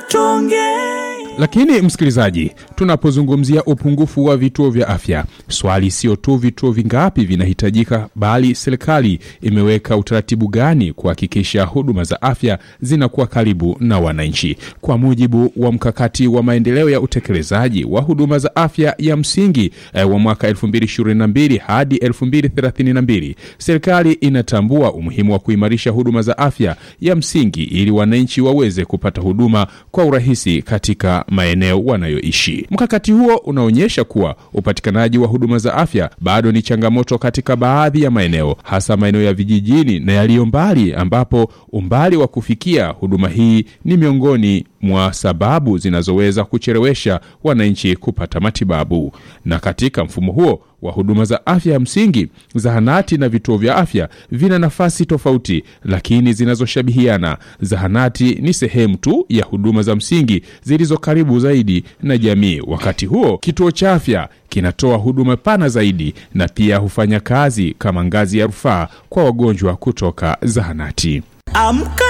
tuongee. Lakini msikilizaji, tunapozungumzia upungufu wa vituo vya afya, swali sio tu vituo vingapi vinahitajika, bali serikali imeweka utaratibu gani kuhakikisha huduma za afya zinakuwa karibu na wananchi. Kwa mujibu wa mkakati wa maendeleo ya utekelezaji wa huduma za afya ya msingi eh, wa mwaka 2022 hadi 2032, serikali inatambua umuhimu wa kuimarisha huduma za afya ya msingi ili wananchi waweze kupata huduma kwa urahisi katika maeneo wanayoishi. Mkakati huo unaonyesha kuwa upatikanaji wa huduma za afya bado ni changamoto katika baadhi ya maeneo, hasa maeneo ya vijijini na yaliyo mbali, ambapo umbali wa kufikia huduma hii ni miongoni mwa sababu zinazoweza kuchelewesha wananchi kupata matibabu. Na katika mfumo huo wa huduma za afya ya msingi, zahanati na vituo vya afya vina nafasi tofauti lakini zinazoshabihiana. Zahanati ni sehemu tu ya huduma za msingi zilizo karibu zaidi na jamii. Wakati huo kituo cha afya kinatoa huduma pana zaidi na pia hufanya kazi kama ngazi ya rufaa kwa wagonjwa kutoka zahanati. Amka